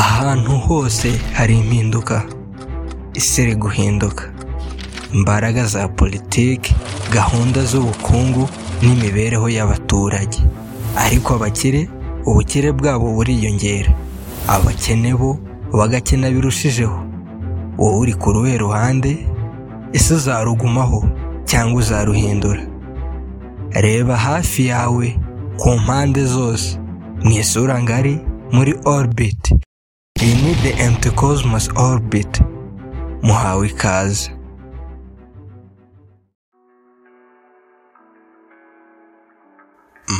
ahantu hose hari impinduka isi iri guhinduka imbaraga za politiki gahunda z'ubukungu n'imibereho y'abaturage ariko abakire ubukire bwabo buriyongera abakene bo bagakena birushijeho wowe uri ku ruhe ruhande ese uzarugumaho cyangwa uzaruhindura reba hafi yawe ku mpande zose mu isura ngari muri orbit iyi ni the anticosmos orbit muhawe ikaze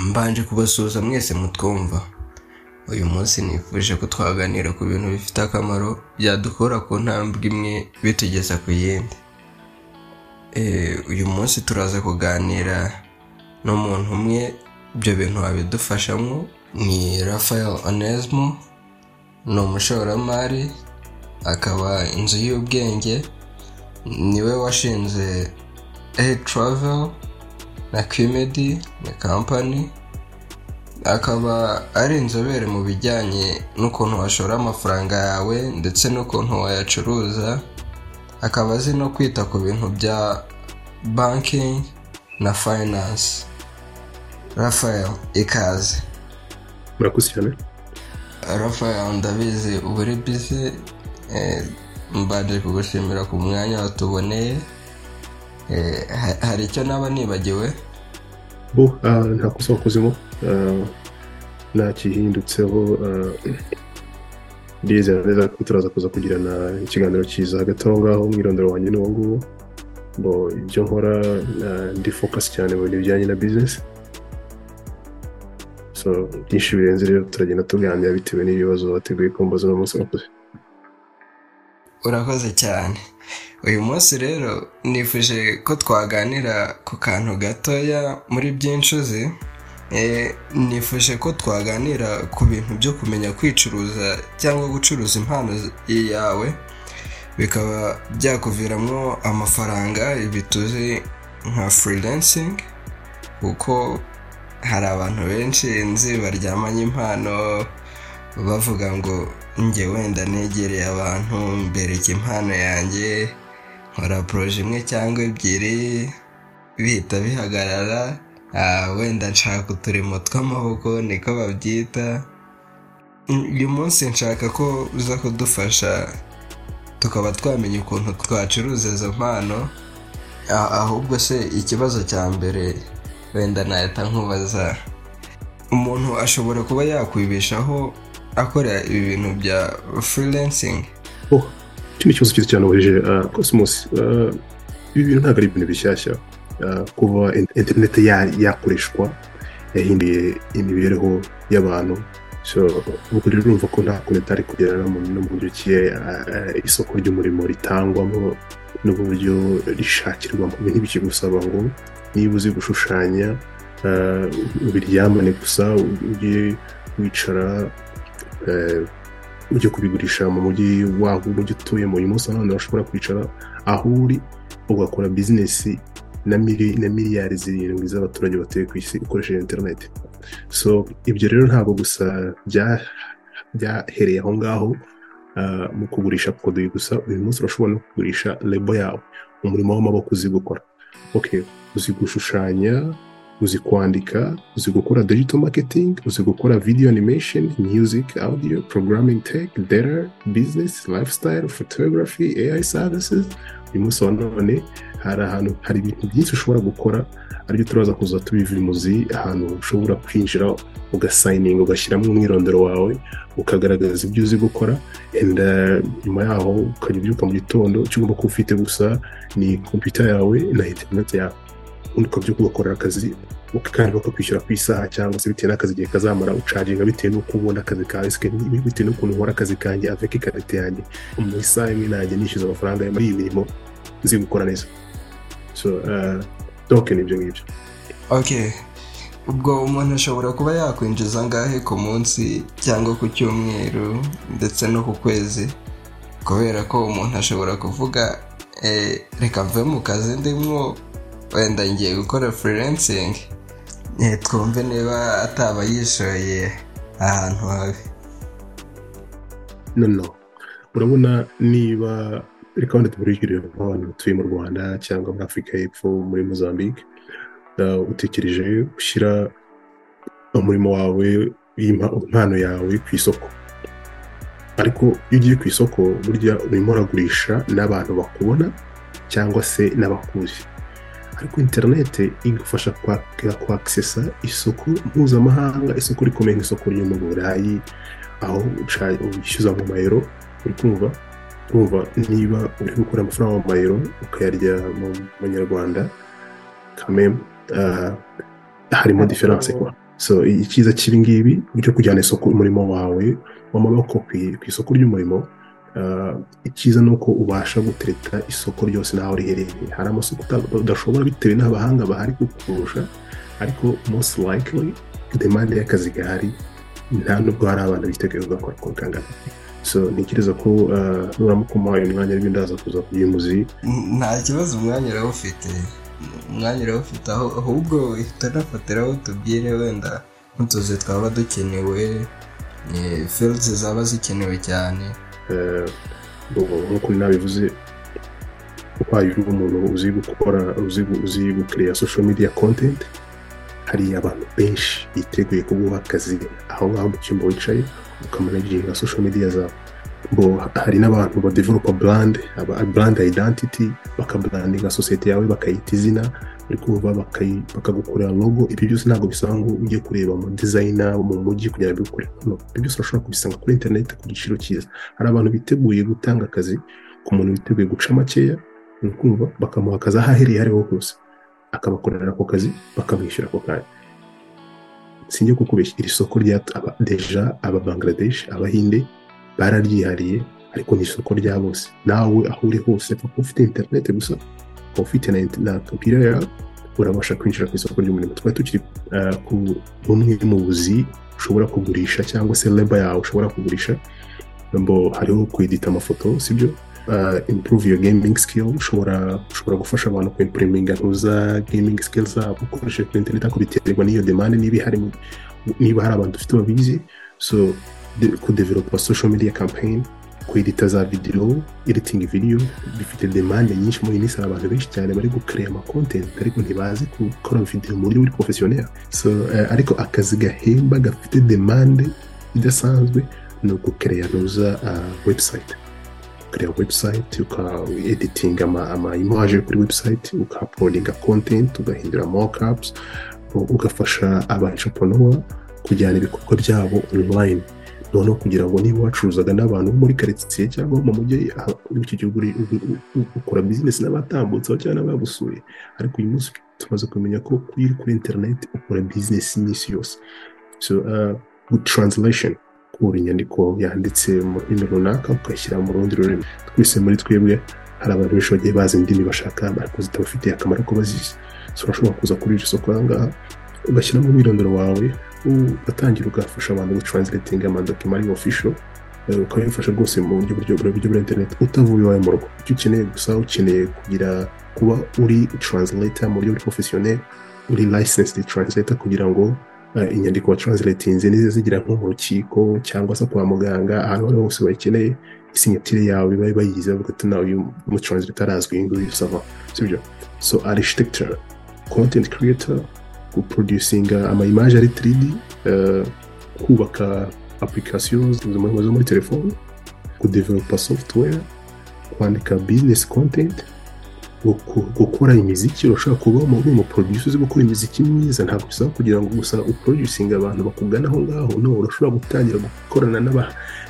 mbanje kubasuhuza mwese mutwumva uyu munsi nifuje ko twaganira ku bintu bifite akamaro byadukura ku ntambwe imwe bitugeza ku yindi uyu munsi turaza kuganira n'umuntu umwe ibyo bintu wabidufashamo ni rafael onesmo ni umushoramari akaba inzu y'ubwenge niwe washinze eyi taravel na kwimedi na kampani akaba ari inzobere mu bijyanye n'ukuntu washora amafaranga yawe ndetse n'ukuntu wayacuruza akaba azi no kwita ku bintu bya banking na fayinanse rafael ikaze murakoze cyane rafael ndabizi uba uri bize mbanje kugushimira ku mwanya watuboneye hari icyo naba nibagiwe bo nta kosa wakozemo ntakihindutseho ndizera neza ko turaza kuza kugirana ikiganiro cyiza hagati aho ngaho umwirondoro wanjye ni uwo nguwo bo ibyo nkora ndi fokasi cyane mu bintu bijyanye na bizinesi so byinshi birenze rero turagenda tuganira bitewe n'ibibazo bateguye kumbaza uno munsi wakoze urakoze cyane uyu munsi rero nifuje ko twaganira ku kantu gatoya muri byinshi uzi nifuje ko twaganira ku bintu byo kumenya kwicuruza cyangwa gucuruza impano yawe bikaba byakuviramo amafaranga bituze nka furilensingi kuko hari abantu benshi nzi baryamanye impano bavuga ngo njye wenda negereye abantu mbereke impano yanjye nkora poroje imwe cyangwa ebyiri bihita bihagarara wenda nshaka uturimo tw'amaboko niko babyita uyu munsi nshaka ko uza kudufasha tukaba twamenya ukuntu twacuruza izo mpano ahubwo se ikibazo cya mbere wenda nahita nkubaza umuntu ashobora kuba yakwibeshaho akora ibi bintu bya furilensingi iki ni ikibazo cyiza cyane ubujije cosmos ibi bintu ntabwo ari ibintu bishyashya kuba interineti yakoreshwa yahinduye imibereho y'abantu ubwo rero urumva ko nta kuntu itari kugera no mu buryo isoko ry'umurimo ritangwamo n'uburyo rishakirwamo ibintu bikigusaba ngo niba uzi gushushanya ubiryamane gusa ujye wicara ujye kubigurisha mu mujyi wawe umujyi utuyemo uyu munsi abana bashobora kwicara aho uri ugakora bizinesi na miliyari zirindwi z'abaturage batuye ku isi ukoresheje interineti so ibyo rero ntabwo gusa byahereye aho ngaho mu kugurisha kodoyi gusa uyu munsi urashobora no kugurisha lebo yawe umurimo w'amaboko uzi gukora uzi gushushanya uzi kwandika uzi gukora digital marketing uzi gukora video animation music audio programming tech data business lifestyle photography ai services uyu munsi wa none hari ahantu hari ibintu byinshi ushobora gukora aribyo turaza kuza tubivimuzi ahantu ushobora kwinjira ugasayininga ugashyiramo umwirondoro wawe ukagaragaza ibyo uzi gukora nyuma yaho ukajya ubyuka mu gitondo icyo ugomba kuba ufite gusa ni kompiyuta yawe na interineti yawe ubundi ukabyo kugakorera akazi kandi bakakwishyura ku isaha cyangwa se bitewe n'akazi igihe kazamara ucaginga bitewe n'uko ubona akazi kawe bitewe n'ukuntu ukora akazi kanjye aveka ikarita yanjye mu isaha imwe nanjye nishyuza amafaranga muri iyi mirimo nzi gukora neza so doke ni ibyo ngibyo ok ubwo umuntu ashobora kuba yakwinjiza angahe ku munsi cyangwa ku cyumweru ndetse no ku kwezi kubera ko umuntu ashobora kuvuga reka mve mu kazi ndimwo wenda ngiye gukora furilensingi twumve niba ataba yishoye ahantu habi no urabona niba reka wenda tuburigire nk'abantu batuye mu rwanda cyangwa muri afurika y'epfo muri mozambique uh, utekereje gushyira umurimo wawe impano yawe ku isoko ariko iyo ugiye ku isoko burya urimo uragurisha n'abantu bakubona cyangwa se n'abakuzi ariko interinete igufasha kwakisesa isoko mpuzamahanga isoko rikomeye nk'isoko ryo mu burayi aho wishyuza mu mayero uri kumva kumva niba uri gukura amafaranga mu mayero ukayarya mu manyarwanda kamemu harimo diferanse kwa so icyiza cy'ibi ngibi byo kujyana isoko umurimo wawe w'amaboko ku isoko ry'umurimo icyiza ni uko ubasha gutereta isoko ryose naho riherereye hari amasoko udashobora bitewe n'abahanga bahari kukurusha ariko most likely demande y'akazi gahari nta nubwo hari abantu biteguye kugakora uko kangana so ntekereza ko nuramukoma uyu mwanya ariko ndaza kuza kuyimuzi nta kibazo umwanya urawufite umwanya urawufite ahubwo uhita unafatiraho tubwire wenda nk'utuzi twaba dukenewe ni fields zaba zikenewe cyane nk'uko nabivuze ubaye uri umuntu uzi gukora uzi gukiriya social media content hari abantu benshi biteguye kuguha akazi aho ngaho mu cyumba wicaye ukamanaginga social media zawe bo hari n'abantu badevelopa brand brand identity bakabrandinga sosiyete yawe bakayita izina uri kuva bakagukorera logo ibyo byose ntabwo bisaba ngo ujye kureba mu dizayina mu mujyi kugira ngo bikore hano ibyo byose urashobora kubisanga kuri interineti ku giciro cyiza hari abantu biteguye gutanga akazi ku muntu witeguye guca makeya uri kumva bakamuha akazi aho ahereye aho ariho hose akabakorera ako kazi bakamwishyura ako kanya sinjye kukubeshya iri soko rya deja aba bangladesh abahinde bararyihariye ariko ni isoko rya bose nawe aho uri hose papa ufite interineti gusa ukaba ufite na kompiyuta yawe urabasha kwinjira ku isoko ry'umurimo twari tukiri ku bumwe mu buzi ushobora kugurisha cyangwa se leba yawe ushobora kugurisha hariho kwedita amafoto sibyo improve your gaming skill ushobora ushobora gufasha abantu kwimpriminga ntuza gaming skill zabo ukoresheje kuri interineti ariko biterwa n'iyo demande niba hari niba hari abantu dufite babizi so kudevelopa social media campaign kwedita za videwo editing video bifite demande nyinshi muri iyi minsi hari abantu benshi cyane bari gukereya amakontenti ariko ntibazi gukora videwo mu buryo buri porofesiyoneri so ariko akazi gahemba gafite demande idasanzwe ni ugukereya ntuza website ukareba website ukaeditinga amayimaje kuri website ukapodinga content ugahindura mockups ugafasha abanshaponowa kujyana ibikorwa byabo online noneho kugira ngo niba wacuruzaga n'abantu bo muri karitsiye cyangwa mu mujyi w'iki gihugu ukora bizinesi n'abatambutse cyangwa n'abagusuye ariko uyu munsi tumaze kumenya ko kuri kuri interineti ukora bizinesi iminsi yose so good translation ukura inyandiko yanditse mu rurimi runaka ukayishyira mu rundi rurimi twese muri twebwe hari abantu benshi bagiye bazi indimi bashaka ariko zitabafitiye akamaro ko bazizi urashobora kuza kuri iri soko aha ngaha ugashyiramo umwirondoro wawe ugatangira ugafasha abantu gutranslatinga amadokima ari ofisho ukabifasha rwose mu buryo buryo bwa interineti utavuye iwawe mu rugo icyo ukeneye gusa ukeneye kugira kuba uri translator mu buryo profesiyoneri uri licensed translator kugira ngo inyandiko watranslatinze nizo zigira nko mu rukiko cyangwa se kwa muganga ahantu aho hose bayikeneye isinyatire yawe bari bayigize bavuga ati nawe uyu mutranslator arazwi iyi ngiyi usaba sibyo so architecture content creator guproducinga amayimaje ari 3D kubaka applications zo muri telefone kudevelopa software kwandika business content gukora imiziki urashobora kuba muri umu producer uzi gukora imiziki myiza ntabwo bisaba kugira ngo gusa uproducinga abantu bakugana aho ngaho no urashobora gutangira gukorana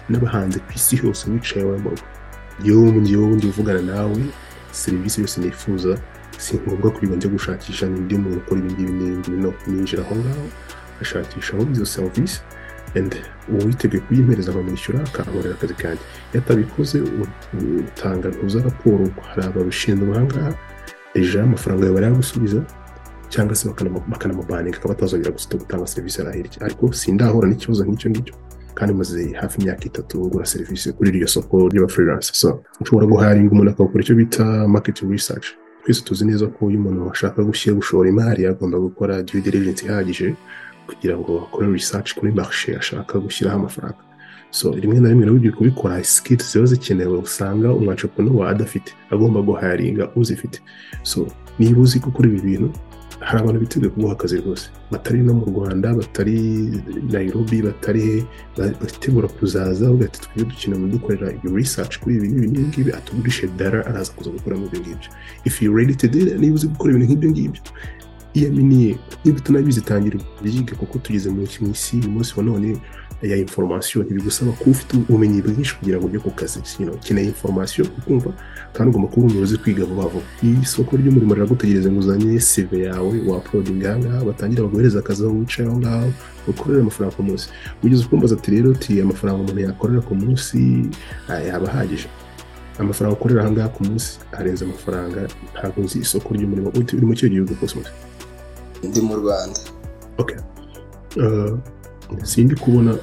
n'abahanzi ku isi hose wicaye iwawe mu rugo yewe njyewe ubundi uvugana nawe serivisi yose nifuza si ngombwa kwiba njya gushakisha n'undi muntu ukora ibingibi n'ibingibi no ninjira aho ngaho ashakisha aho izo serivisi and uwiteguye kuyimpereza akamwishyura akamporera akazi kanjye iyo atabikoze utanga ntuza raporo hari ababishinzwe aha ngaha ejo amafaranga yawe barayagusubiza cyangwa se bakanamubaninga akaba atazongera gutanga serivisi arahirya ariko sindahura n'ikibazo nk'icyo ngicyo kandi maze hafi imyaka itatu ngura serivisi kuri iryo soko ry'abafreelance so ushobora guharinga umuntu akawukora icyo bita market research twese tuzi neza ko iyo umuntu ashaka gushyira gushora imari agomba gukora due diligence ihagije kugira ngo akore research kuri marishe ashaka gushyiraho amafaranga so rimwe na rimwe nawe ugiye kubikora sikiti ziba zikenewe usanga umwancoponoma adafite agomba guharinga uzifite so niba uzi gukora ibi bintu hari abantu biteguye kuguha akazi rwose batari no mu rwanda batari nayirobi batari he bategura kuzaza ugahita tujye dukina dukorera research kuri ibi n'ibi ngibi atugurishe dara araza kuza gukoramo ibyo ngibyo if you ready to do that niba uzi gukora ibintu nk'ibyo ngibyo iyaminiye niba utanabizi tangira byige kuko tugeze mu isi uyu munsi wa none ya informasiyo ntibigusaba kuba ufite ubumenyi bwinshi kugira ngo ujye ku kazi ukeneye informasiyo ukumva kandi ugomba kuba umuyobozi kwiga vuba vuba isoko ry'umurimo riragutegereza ngo uzanye seve yawe waporodinga aha ngaha batangira baguhereza akazi aho wicaye aho ngaho ukorera amafaranga ku munsi ugeze ukumbaza ati rero ti amafaranga umuntu yakorera ku munsi yaba ahagije amafaranga ukorera aha ngaha ku munsi arenze amafaranga ntabwo nzi isoko ry'umurimo uri mu kihe gihugu kose ndi mu rwanda okay sindi kubona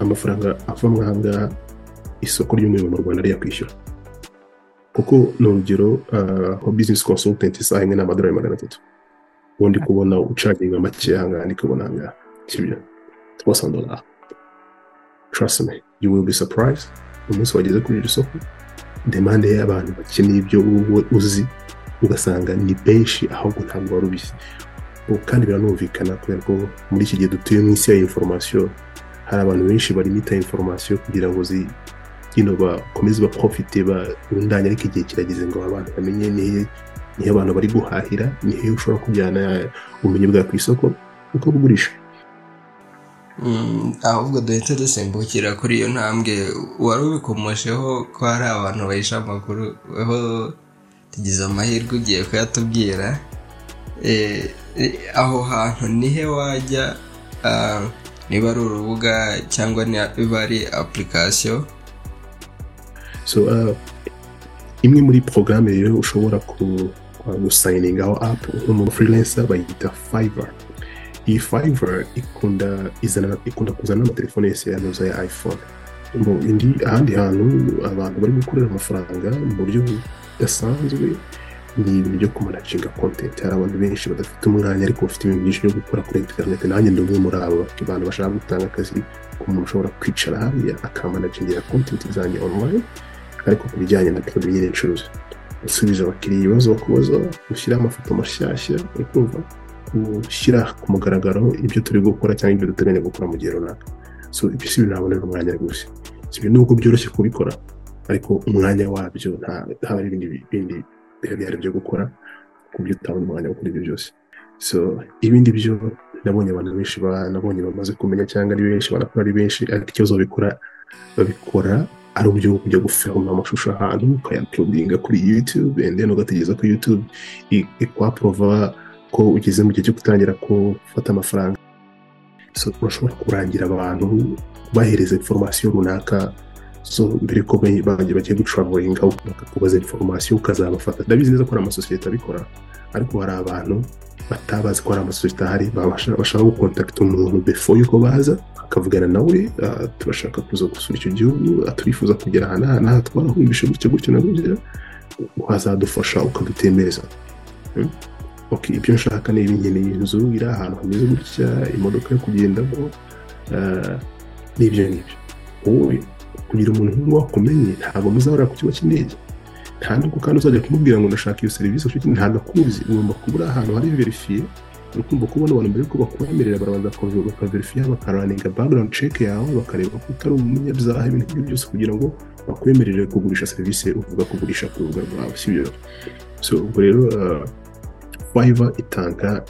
amafaranga ava aha ngaha isoko ry'umurimo mu rwanda riyakwishyura kuko ni urugero nka bizinesi konsultanti isaha imwe n'amadolari magana atatu ubu ndi kubona ucaginga make aha ngaha ndi kubona aha ngaha sibyo twasandola trust me you will be surprised umunsi wageze kuri iri soko demande y'abantu bakeneye ibyo wowe uzi ugasanga ni benshi ahubwo ntabwo wari ubizi kandi biranumvikana kubera ko muri iki gihe dutuye mu isi ya inforomasiyo hari abantu benshi barimita inforomasiyo kugira ngo zi ino bakomeze baprofite barundanye ariko igihe kirageze ngo abantu bamenye nihe nihe abantu bari guhahira nihe ushobora kujyana ubumenyi bwawe ku isoko ukabugurisha ahubwo duhita dusimbukira kuri iyo ntambwe wari ubikomosheho ko hari abantu bahisha amakuru aho tugize amahirwe ugiye kuyatubwira aho hantu nihe wajya niba ari urubuga cyangwa niba ari apulikasiyo imwe muri porogaramu rero ushobora gusayiningaho apu umuntu furilensa bayita fayiva iyi fayiva ikunda ikunda kuzana n'amatelefone yose yanuza ya iphone indi ahandi hantu abantu bari gukorera amafaranga mu buryo budasanzwe ni ibintu byo kumanaginga kontenti hari abantu benshi badafite umwanya ariko bafite ibintu byinshi byo gukora kuri interineti nanjye ndi umwe muri abo abantu bashaka gutanga akazi ku muntu ushobora kwicara hariya akamanagingira kontenti zanjye online ariko ku bijyanye na produit nyine ncuruza gusubiza abakiriya ibibazo bakubaza gushyiraho amafoto mashyashya uri kumva gushyira ku mugaragaro ibyo turi gukora cyangwa ibyo duteganya gukora mu gihe runaka so ibyo si ibintu nabonera umwanya rwose si ibintu nubwo byoroshye kubikora ariko umwanya wabyo haba hari ibindi bindi bihari byo gukora ku buryo utabona umwanya wo gukora ibyo byose so ibindi byo nabonye abantu benshi nabonye bamaze kumenya cyangwa ari benshi banakora ari benshi ariko ikibazo babikora babikora ari uburyo bwo kujya gufilma amashusho ahantu ukayapurudinga kuri yutube ndende ugategereza ko yutube ikwaprova ko ugeze mu gihe cyo gutangira gufata amafaranga urashobora kurangira abantu bahereza inforomasiyo runaka so mbere ko bagiye gucuravuringa bakakubaza inforomasiyo ukazabafata ndabizi neza ko hari amasosiyete abikora ariko hari abantu batabazi ko hari amasosiyete ahari bashaka gukontakita umuntu befo yuko baza akavugana nawe turashaka kuza gusura icyo gihugu turifuza kugera aha n'aha n'aha twarahumbishe gutyo gutyo na gutyo wazadufasha ukadutembereza oke ibyo nshaka ni ibinkeneye inzu iri ahantu hameze gutya imodoka yo kugendamo n'ibyo ngibyo wowe kugira umuntu nk'uwo wakumenye ntabwo muzahora ku kigo cy'indege nta nubwo kandi uzajya kumubwira ngo ndashaka iyo serivisi ufite ntabwo akuzi ugomba kuba uri ahantu hari verifiye urukumva kubona abantu mbere yuko bakwemerera barabanza bakaverifiya bakaraninga background check yawe bakareba ko utari umunyabyaha ibintu nk'ibyo byose kugira ngo bakwemerere kugurisha serivisi uvuga kugurisha ku rubuga rwawe si byo so ubwo rero fayiva itanga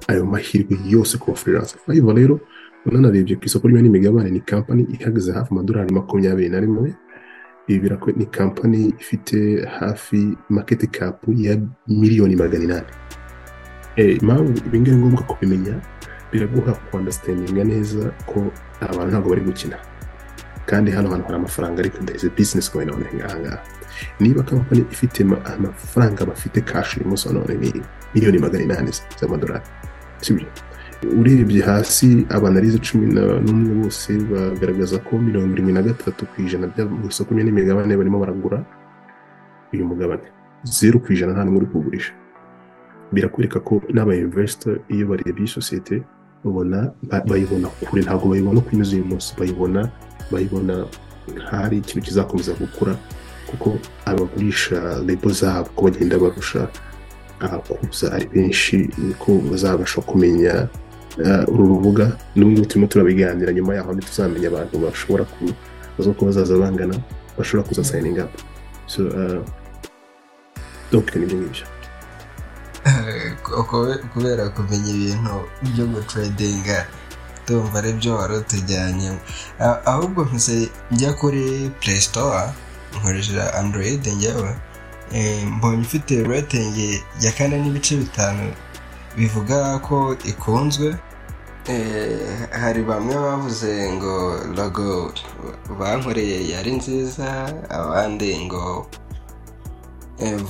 ayo mahirwe yose ku bafurirasi fayiva rero unanarebye ku isoko ry'imari n'imigabane ni kampani ihagaze hafi amadolari makumyabiri na rimwe ibi birakwe ni kampani ifite hafi maketi kapu ya miliyoni magana inani impamvu ibi ngibi ngombwa kubimenya biraguha kwandasitandinga neza ko abantu ntabwo bari gukina kandi hano hantu hari amafaranga ariko ndetse bizinesi goyina aha ngaha niba kampani ifite amafaranga bafite kashi uyu munsi wa none ni miliyoni magana inani z'amadolari sibyo urebye hasi abanarize cumi n'umwe bose bagaragaza ko mirongo irindwi na gatatu ku ijana mu isoko n'imigabane barimo baragura uyu mugabane zeru ku ijana nta n'umwe uri kuwugurisha birakwereka ko n'abayinvesita iyo barebye iyi sosiyete babona bayibona kure ntabwo bayibona uko imeze uyu munsi bayibona bayibona nk'ahari ikintu kizakomeza gukura kuko abagurisha lebo zabo ko bagenda barusha abakuza ari benshi niko bazabasha kumenya uru rubuga n'ubu turimo turabiganira nyuma yaho ntituzamenya abantu bashobora kuza ko bazaza bangana bashobora kuza sayininga apu doke n'ibyo ngibyo kubera kumenya ibintu byo guturedinga tumva ari byo wari utujyanyemo ahubwo mpise njya kuri play store nkoresheje android ngewe mbonye ifite ratingi ya kane n'ibice bitanu bivuga ko ikunzwe hari bamwe bavuze ngo logo bankoreye yari nziza abandi ngo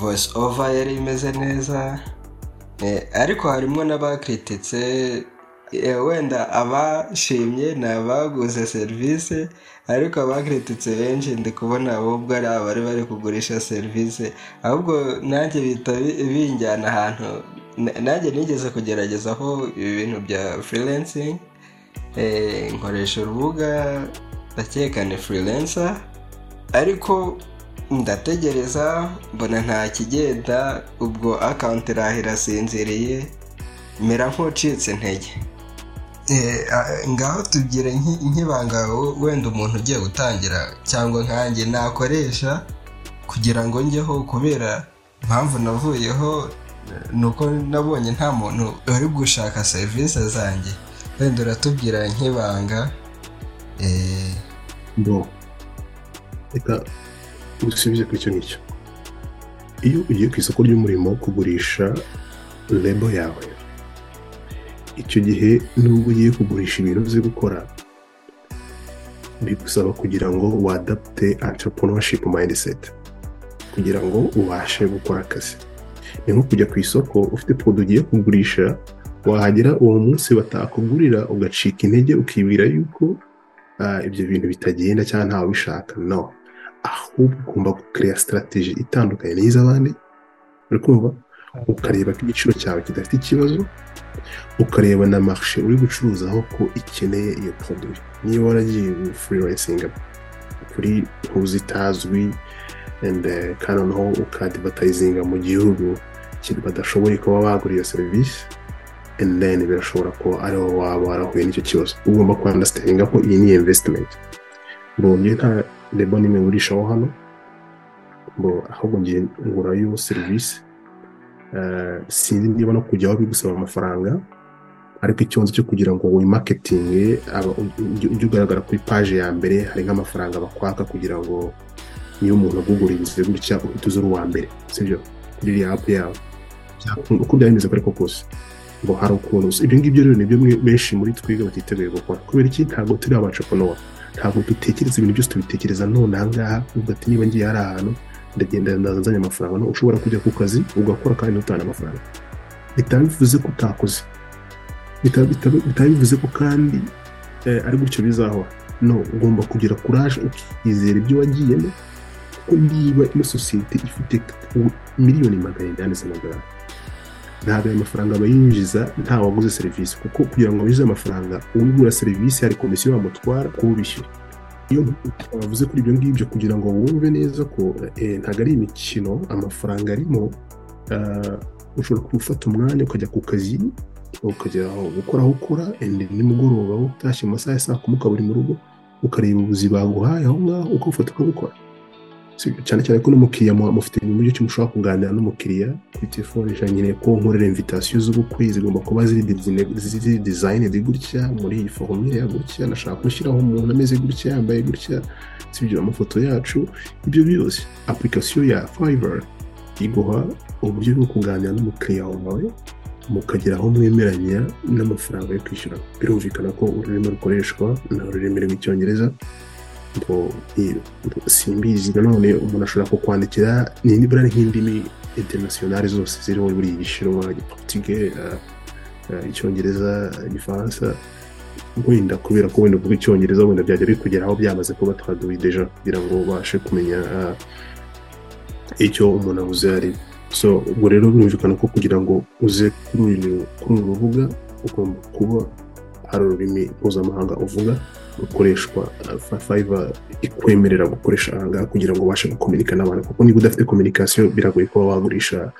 voice over yari imeze neza ariko harimo n'abakrititse wenda abashimye ni abaguze serivisi ariko abakrititse benshi ndi kubona ahubwo ari abari bari kugurisha serivisi ahubwo nanjye bihita binjyana ahantu nanjye nigeze kugerageza aho ibi bintu bya freelancing nkoresha urubuga ndakeka ni freelancer ariko ndategereza mbona nta kigenda ubwo akawunti irasinziriye mera nk'ucitse intege ngaho tubwire nk'ibanga wenda umuntu ugiye gutangira cyangwa nkange nakoresha kugira ngo njyeho kubera impamvu navuyeho ni uko nabonye nta muntu wari gushaka serivisi zanjye wenda uratubwira nk'ibanga reka usubize ku icyo ngicyo iyo ugiye ku isoko ry'umurimo kugurisha lebo yawe icyo gihe nubwo ugiye kugurisha ibintu uzi gukora bigusaba kugira ngo wadapute entrepreneurship mindset kugira ngo ubashe gukora akazi ni nko kujya ku isoko ufite porodo ugiye kugurisha wahagera uwo munsi batakugurira ugacika intege ukibwira yuko ibyo bintu bitagenda cyangwa ntawe ubishaka no ahubwo ugomba gukereya sitarategi itandukanye n'iz'abandi uri kumva ukareba ko igiciro cyawe kidafite ikibazo ukareba na marishe uri gucuruzaho ko ikeneye iyo poroduwi niba waragiye furiransinga kuri ntuzitazwi kandi noneho ukadivatayizinga mu gihugu badashoboye kuba bagura iyo serivisi deni birashobora kuba ariho waba warahuye n'icyo kibazo ugomba kwandasitaringa ko iyi ni imvesitimenti mbonye nta lebo n'imwe ngurishaho hano ahubwo ngiye ngurayo serivisi sinzi niba no kujyaho bigusaba amafaranga ariko ikibazo cyo kugira ngo wimaketinge ujye ugaragara kuri paje ya mbere hari nk'amafaranga bakwaka kugira ngo niyo umuntu agugurinze gutya uhita uza uri uwa mbere sibyo kuri iriya apu yawe uko byari bimeze ariko kose ngo hari ukuntu ibyo ngibyo rero nibyo benshi muri twiga batiteguye gukora kubera iki ntabwo turi abacoponora ntabwo dutekereza ibintu byose tubitekereza none ahangaha uvuga ati niba ngiye hari ahantu ndagenda ndazanye amafaranga no ushobora kujya ku kazi ugakora kandi utanga amafaranga bitaba bivuze ko utakoze bitaba bivuze ko kandi ari gutyo bizahora no ugomba kugira kuraje ukizera ibyo wagiyemo kuko niba ino sosiyete ifite miliyoni magana inani z'amadolari ntabwo ayo mafaranga aba yinjiza nta waguze serivisi kuko kugira ngo winjize amafaranga ugura serivisi hari komisiyo bamutwara kubishyura iyo bavuze kuri ibyo ngibyo kugira ngo wumve neza ko ntabwo ari imikino amafaranga arimo ushobora gufata umwanya ukajya ku kazi ukajya gukora aho ukora nimugoroba utashye mu masaha ya saa kumi ukaba uri mu rugo ukareba ubuzi baguhaye aho ngaho ukawufata ukabukora cyane cyane ko n'umukiriya mufite ibintu byinshi mushobora kuganira n'umukiriya kuri telefone nyine ko nkorera invitasiyo z'ubukwe zigomba kuba ziri dizayinedi gutya muri iyi foromire gutya nashaka gushyiraho umuntu ameze gutya yambaye gutya sibyo amafoto yacu ibyo byose apurikasiyo ya fayivari iguha uburyo bwo kuganira n'umukiriya wawe mukagera aho mwemeranya n'amafaranga yo kwishyura birumvikana ko ururimi rukoreshwa ni ururimi rw'icyongereza simbizi nanone umuntu ashobora kukwandikira nibura nk'indimi interinasiyonari zose ziriho buri igishinwa igiporutike icyongereza igifaransa wenda kubera ko wenda uvuga icyongereza wenda byajya bikugeraho byamaze kuba deja kugira ngo ubashe kumenya icyo umuntu avuze ari so ubwo rero birumvikana ko kugira ngo uze kuri uru rubuga ugomba kuba hari ururimi mpuzamahanga uvuga ukoreshwa fayiva ikwemerera gukoresha aha ngaha kugira ngo ubashe gukomerika n'abantu kuko niba udafite kominikasiyo biragoye kuba wagurisha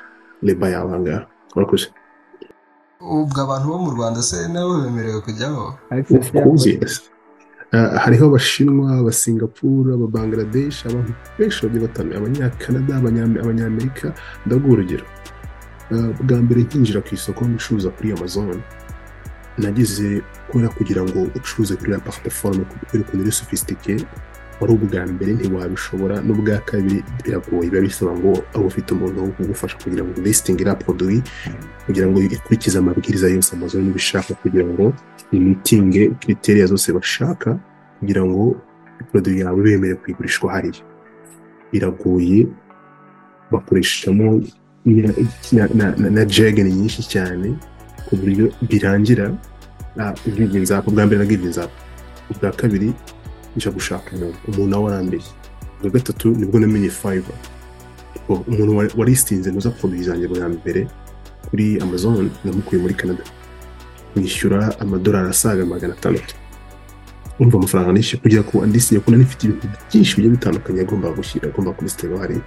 leba yawe aha ngaha urakoze ubwo abantu bo mu rwanda se nabo bemerewe kujyaho ukuze hariho abashinwa abasingapura ababangladesh abantu benshi bagiye batandukanye abanyakanada abanyamerika ndaguha urugero bwa mbere nkinjira ku isoko ncuruza kuri amazon nagize kubera kugira ngo ucuruze kuri la plataforme kubera ukuntu uri sofisitike wari ubwa mbere ntiwabishobora n'ubwa kabiri biragoye biba bisaba ngo aba ufite umuntu wo kugufasha kugira ngo listing iriya produwi kugira ngo ikurikize amabwiriza yose amazon ibishaka kugira ngo imitinge kriteriya zose bashaka kugira ngo produwi yawe bemere kuyigurishwa hariya biragoye bakoreshamo na jageni nyinshi cyane ku buryo birangira ubwigenge zapu bwa mbere na bwigenge zapu ubwa kabiri njya gushaka umuntu umuntu nawe arambeye ubwa gatatu nibwo namenye fayiva umuntu warisinze nuza poroduwi zanjye bwa mbere kuri amazon namukuye muri canada nishyura amadolari asaga magana atandatu urumva amafaranga nishyuye kugira ngo andisiye ko nanifite ibintu byinshi bigiye bitandukanye agomba gushyira agomba kubisitiraho hariya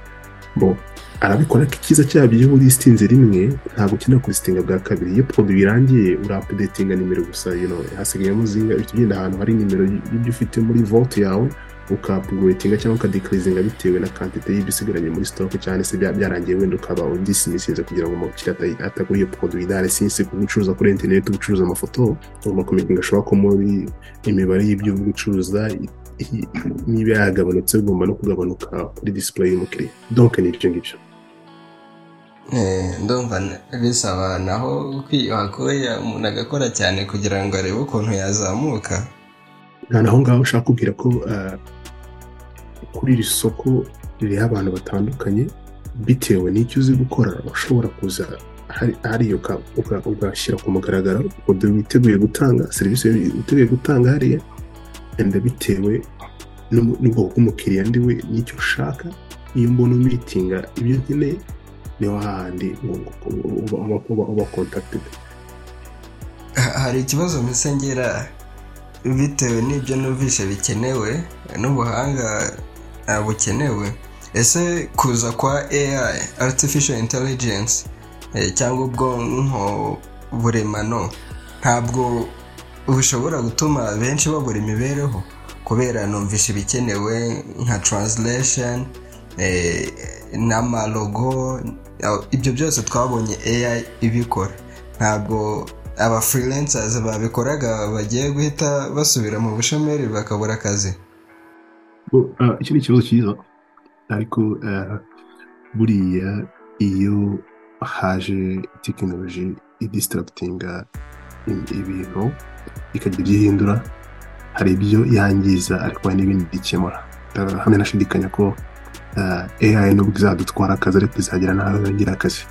bo arabikora ko icyiza cyabyo iyo uristinze rimwe ntabwo ukeneye kurisitinga bwa kabiri iyo poroduwi irangiye urapudetinga nimero gusa hasigayemo zinga uhita ugenda ahantu hari nimero y'ibyo ufite muri vote yawe ukapuguretinga cyangwa ukadikirizinga bitewe na kantite y'ibyo usigaranye muri sitoke cyane se byarangiye wenda ukaba udisimisinze kugira ngo umukiriya atagura iyo poroduwi idahari sinsi gucuruza kuri interineti gucuruza amafoto ugomba kumenyekanisha ushobora ko muri imibare y'ibyo gucuruza niba yagabanutse bigomba no kugabanuka kuri disipure y'umukiriya donke ni ibyo ngibyo ndumva bisaba naho kwiyuhakoya umuntu agakora cyane kugira ngo arebe ukuntu yazamuka nta naho ngaho ushaka kubwira ko kuri iri soko ririho abantu batandukanye bitewe n'icyo uzi gukora ushobora kuza hariya ugashyira ku mugaragaro witeguye gutanga serivisi witeguye gutanga hariya wenda bitewe n'ubwoko bw'umukiriya ndiwe n'icyo ushaka iyo mbona umitinga ibyo nkeneye niho hahandi uba kontakitedi hari ikibazo mbisengera bitewe n'ibyo numvise bikenewe n'ubuhanga bukenewe ese kuza kwa AI artificial intelligence cyangwa ubwonko buremano ntabwo bushobora gutuma benshi babura imibereho kubera numvise ibikenewe nka translation n'amalogo ibyo byose twabonye AI ibikora ntabwo aba freelancers babikoraga bagiye guhita basubira mu bushomeri bakabura akazi iki ni ikibazo cyiza ariko buriya iyo haje tekinoloji idisitaragitinga ibintu ikagira ibyo ihindura hari ibyo yangiza ariko hari n'ibindi bikemura hamwe nashidikanya ko AI nubwo izadutwara akazi ariko izagira nawe yongera akazi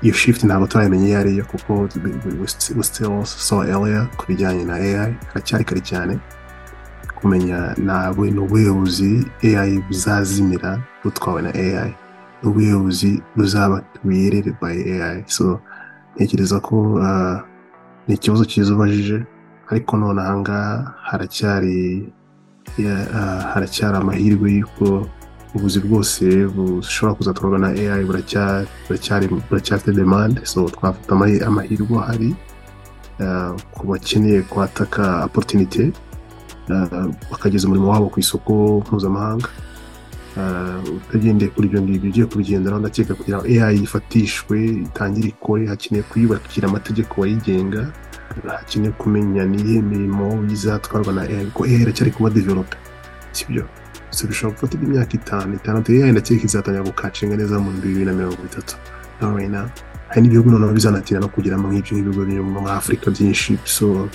iyo shift ntabwo turayimenya iyo ariyo kuko we still so earlier ku bijyanye na AI haracyari kare cyane kumenya nawe ni ubuyobozi AI buzazimira butwawe na AI ni ubuyobozi buzaba created by AI so ntekereza ko ni ikibazo cyiza ubajije ariko none ahangaha haracyari haracyari amahirwe y'uko ubuzi bwose bushobora kuzatwarwa na AI buracyafite demande so twafata amahirwe ahari ku bakeneye kwataka opportunity bakageza umurimo wabo ku isoko mpuzamahanga utagendeye kuri ibyo ngibyo ugiye kubigenderaho ndakeka kugira ngo AI yifatishwe itangire ikore hakeneye kuyubakira amategeko ayigenga hakeneye kumenya n'iyihe mirimo izatwarwa na AI kuko AI iracyari kuba developer si byo so bishobora gufata imyaka itanu itandatu AI ndakeka izatangira gukacinga neza mu bibiri na mirongo itatu na hari n'ibihugu noneho bizanatira no kugeramo nk'ibyo nk'ibigo biri muri afurika byinshi so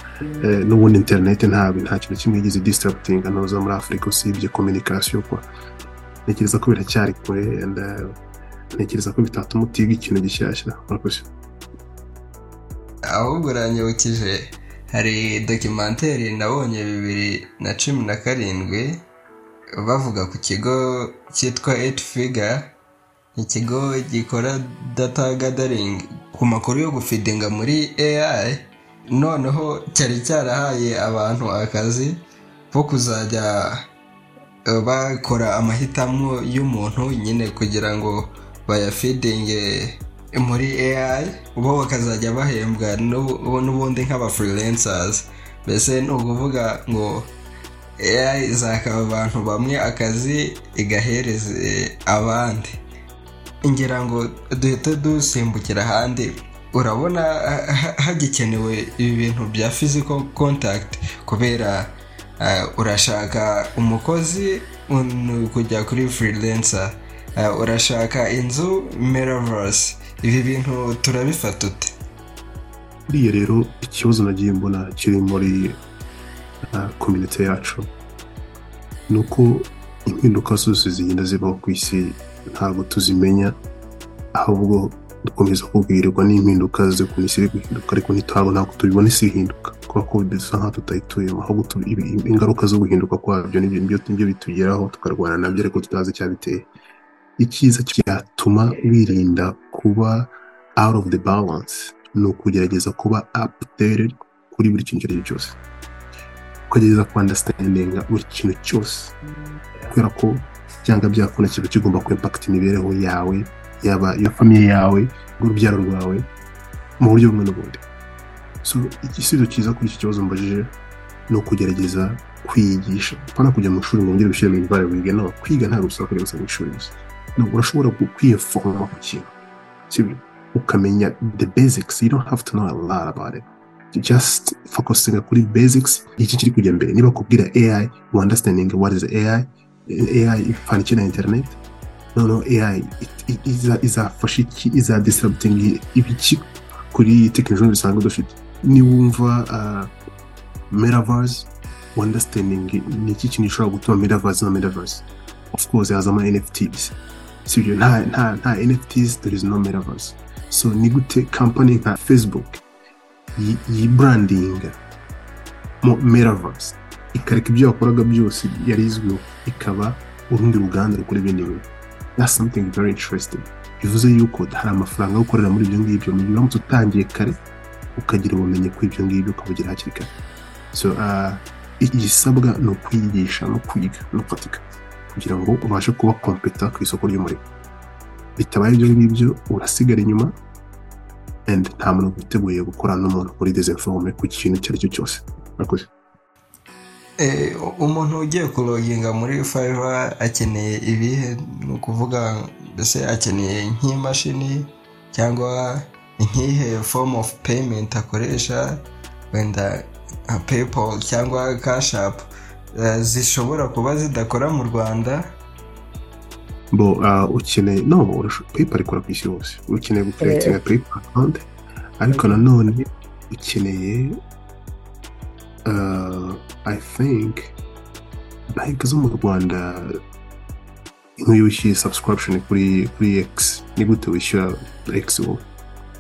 n'ubundi interineti ntabwo nta kintu kimwe yigize disitaragitinga ntuza muri afurika usibye kominikasiyo kwa ntekereza ko biracyari kure ntekereza ko bitatuma utiga ikintu gishyashya murakoze ahubwo uranyibukije hari dokimenteri nabonye bibiri na cumi na karindwi bavuga ku kigo cyitwa eight figure ikigo gikora data gathering ku makuru yo gufidinga muri AI noneho cyari cyarahaye abantu akazi bo kuzajya bakora amahitamo y'umuntu nyine kugira ngo bayafidinge muri AI bo bakazajya bahembwa n'ubundi nk'abafurilensazi mbese ni ukuvuga ngo AI izakaba abantu bamwe akazi igahereze abandi ngira ngo duhite dusimbukira ahandi urabona hagikenewe ibi bintu bya physical contact kubera urashaka umukozi kujya kuri freelancer urashaka inzu metaverse ibi bintu turabifata ute buriya rero ikibazo nagiye mbona kiri muri komite yacu ni uko impinduka zose zigenda zibaho ku isi ntabwo tuzimenya ahubwo dukomeza kubwirirwa n'impinduka z'ukuntu isi iri guhinduka ariko ntitwabo ntabwo tubibona isi ihinduka kubera ko dusa nkaho tutayituyemo ahubwo ingaruka zo guhinduka kwabyo nibyo bitugeraho tukarwana nabyo ariko tutazi icyabiteye icyiza cyatuma wirinda kuba out of the balance ni ukugerageza kuba updated kuri buri kintu icyo ari cyo cyose ukagerageza kwandasitandinga buri kintu cyose kubera ko cyangwa byakunda kiba kigomba kwimpakita imibereho yawe yaba iyo famiye yawe n'urubyaro rwawe mu buryo bumwe n'ubundi so igisubizo cyiza kuri iki kibazo mbajije ni ukugerageza kwiyigisha pana kujya mu ishuri ngo wongere ushyire mu imibare wige no kwiga ntabwo bisaba kujya gusa mu ishuri gusa ntabwo urashobora kwiyeforoma ku kintu sibyo ukamenya the basics you don't have to know a lot about it just focusinga kuri basics iki kiri kujya mbere niba kubwira AI you understanding what is AI AI ifana iki na internet noneho AI izafasha iki izadisirabutinga ibiki kuri tekinoloji dusanzwe dufite niwumva metaverse wandastandingi ni iki kintu gishobora gutuma metaverse na metaverse of course hazamo nfts sibyo nta nta nta nfts there is no metaverse so ni gute company nka facebook yibrandinga mu metaverse ikareka ibyo yakoraga byose yari izwiho ikaba urundi ruganda rukora ibindi bintu that's something very interesting bivuze yuko hari amafaranga yo gukorera muri ibyo ngibyo mu gihe uramutse utangiye kare ukagira ubumenyi kuri ibyo ngibyo ukabugira hakiri kare so igisabwa ni ukwigisha no kwiga no gufatika kugira ngo ubashe kuba kompeta ku isoko ry'umurimo bitabaye ibyo ngibyo urasigara inyuma and nta muntu witeguye gukorana n'umuntu muri desinforme ku kintu icyo ari cyo cyose murakoze umuntu ugiye kuroginga muri fayiva akeneye ibihe ni ukuvuga mbese akeneye nk'imashini cyangwa nk'ihe fomu ofu peyimenti akoresha wenda nka peyipo cyangwa kashapu zishobora kuba zidakora mu rwanda bo ukeneye no peyipa ikora ku isi hose ukeneye gukoresha peyipa akawunti ariko nanone ukeneye i think banki zo mu rwanda nk'iyo wishyuye subscription kuri kuri x ni gute wishyura x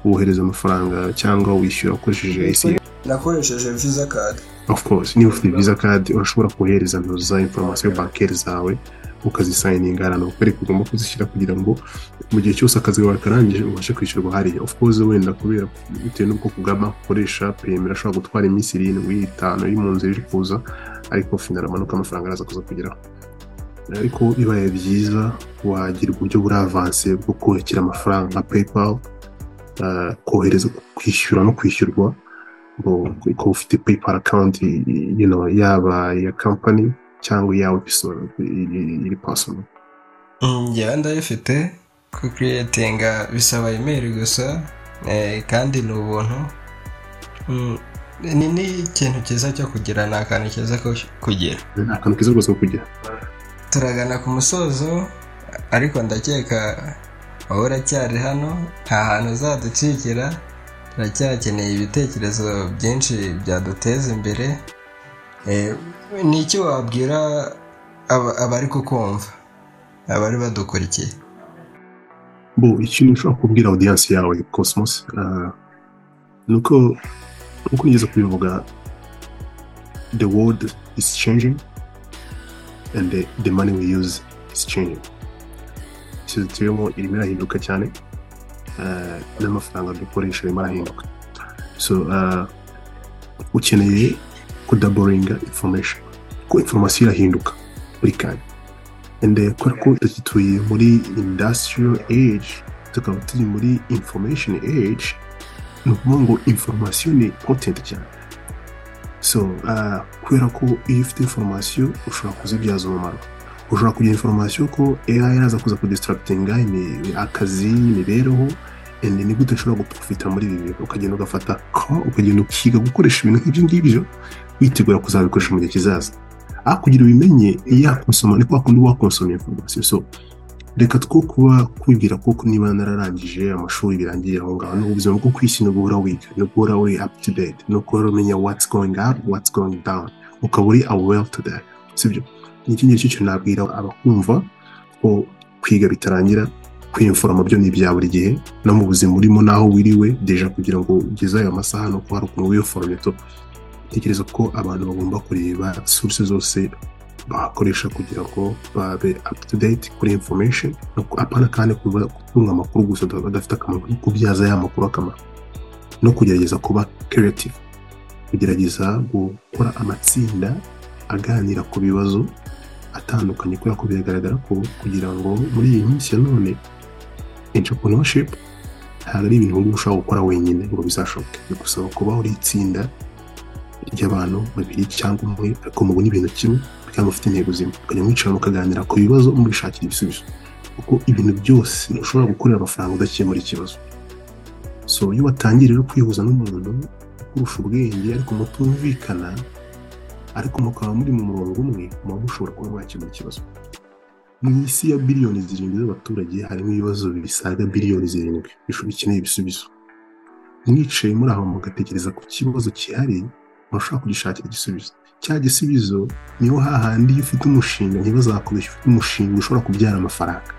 wohereza amafaranga cyangwa wishyura ukoresheje isi nakoresheje visa card of course niba ufite visa card urashobora kohereza nimero za informasiyo bankeri zawe ukazisayininga ahantu bakwereka ugomba kuzishyira kugira ngo mu gihe cyose akazi kawe karangije ubashe kwishyurwa hariya of course wenda kubera bitewe n'ubwoko bwa banki ukoresha peyimeri ashobora gutwara iminsi irindwi itanu iri mu nzira iri kuza ariko finara amanuka amafaranga araza kuza kugeraho ariko bibaye byiza wagira uburyo buri avanse bwo kubakira amafaranga nka paypal kohereza kwishyura no kwishyurwa ko ufite paypal account yaba iya company cyangwa iyawe iri pasoro njyewe ndayifite kukiriyetinga bisaba imeri gusa kandi ni ubuntu ni n'ikintu cyiza cyo kugira ni akantu keza ko kugira ni akantu keza rwose ko kugira turagana ku musozo ariko ndakeka wowe uracyari hano nta hantu uzaducikira turacyakeneye ibitekerezo byinshi byaduteza imbere ni icyo wabwira abari kukumva abari badukurikiye bo ikintu ushobora kubwira audiyanse yawe cosmos ni uko uko nigeze kubivuga the world is changing and the, the money we use is changing isi tubemo irimo irahinduka cyane n'amafaranga dukoresha arimo arahinduka so ukeneye kudaboringa information ko inforomasiyo irahinduka buri kanya ende kubera ko tutuye muri indasitiriyo eji tukaba turi muri information age ni ukuvuga ngo information ni content cyane so uh, kubera ko iyo ufite information ushobora kuzibyaza umumaro ushobora kugira information ko AI iraza kuza kudistractinga akazi imibereho ende ni gute ushobora guprofita muri ibi bintu ukagenda ugafata ukagenda ukiga gukoresha ibintu nk'ibyo ngibyo witegura kuzabikoresha mu gihe kizaza aho kugira ubimenye yakonsoma ni kwa kundi wakonsoma information so reka two kuba kwibwira ko niba nararangije amashuri birangiye aho ngaho n'ubu ubuzima bwo ku isi ni uguhora wiga no guhora uri up to date no guhora umenya what's going up what's going down ukaba uri aware to that sibyo ni iki ngiki cyo nabwira abakumva ko kwiga bitarangira kwiyumforoma byo ni ibya buri gihe no mu buzima urimo n'aho wiriwe deja kugira ngo ugeze ayo masaha ni uko hari ukuntu wiyoforomye to tekereza ko abantu bagomba kureba source zose bakoresha kugira ngo babe up to date kuri information apana kandi gutunga amakuru gusa adafite akamaro no kubyaza ya makuru akamaro no kugerageza kuba creative kugerageza gukora amatsinda aganira ku bibazo atandukanye kubera ko biragaragara ko kugira ngo muri iyi minsi ya none entrepreneurship ntabwo ari ibintu ushobora gukora wenyine ngo bizashoboke bigusaba kuba uri itsinda ry'abantu babiri cyangwa umwe ariko mubona ibintu kimwe cyangwa ufite intego zimwe mukajya mwicara mukaganira ku bibazo mwishakira ibisubizo kuko ibintu byose ushobora gukorera amafaranga udakemura ikibazo so iyo watangiye rero kwihuza n'umuntu ukurusha ubwenge ariko mutumvikana ariko mukaba muri mu murongo umwe muba mushobora kuba mwakemura ikibazo mu isi ya biliyoni zirindwi z'abaturage harimo ibibazo bisaga biliyoni zirindwi bikeneye ibisubizo mwicaye muri aho mugatekereza ku kibazo kihari mushobora kugishakira igisubizo cya gisubizo niho hahandi iyo ufite umushinga ntibazakubeshya ufite umushinga ushobora kubyara amafaranga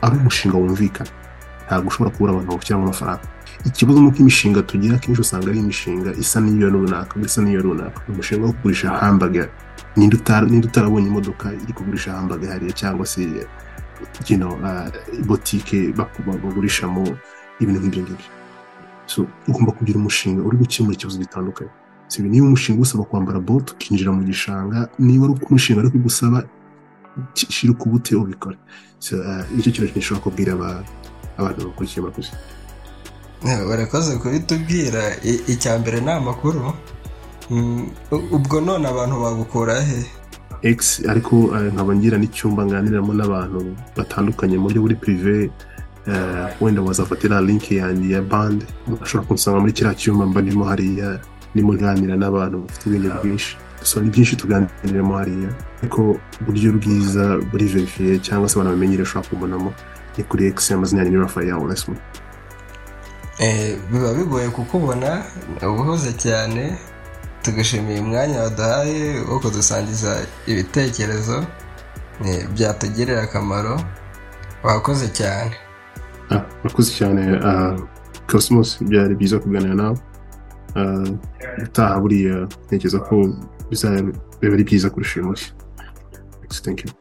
ari umushinga wumvikana ntabwo ushobora kubura abantu bawushyiramo amafaranga ikibazo ni uko imishinga tugira akenshi usanga ari imishinga isa n'iyo runaka isa n'iyo runaka umushinga wo kugurisha hambaga ninde utarabonye imodoka iri kugurisha hambaga hariya cyangwa se botike bagurishamo ibintu nk'ibyo ngibyo ugomba kugira umushinga uri gukemura ikibazo gitandukanye sibi niba umushinga usaba kwambara bote ukinjira mu gishanga niba ari umushinga ariko gusaba shira ukubute ubikora nicyo kintu gishobora kubwira abantu bakurikiye abaguzi barakoze kubitubwira icya mbere ni amakuru ubwo none abantu bagukura he egisi ariko nkaba ngira n'icyumba nganiramo n'abantu batandukanye mu buryo buri pirive wenda wazafatira linki yanjye ya bande ashobora kunsanga muri kiriya cyumba mba ndimo hariya ndimo nganira n'abantu bafite ibintu byinshi so ni byinshi tuganiramo hariya ariko uburyo bwiza buri verifiye cyangwa se abantu bamenyere ushobora kubonamo ni kuri ekisi amazina yanjye ni rafael wesman biba bigoye kukubona ubuhuze cyane tugashimiye umwanya waduhaye wo kudusangiza ibitekerezo byatugirira akamaro wakoze cyane wakoze cyane cosmos byari byiza kuganira nawe utaha buriya ntekereza ko bizaba ari byiza kurusha uyu mushya thank you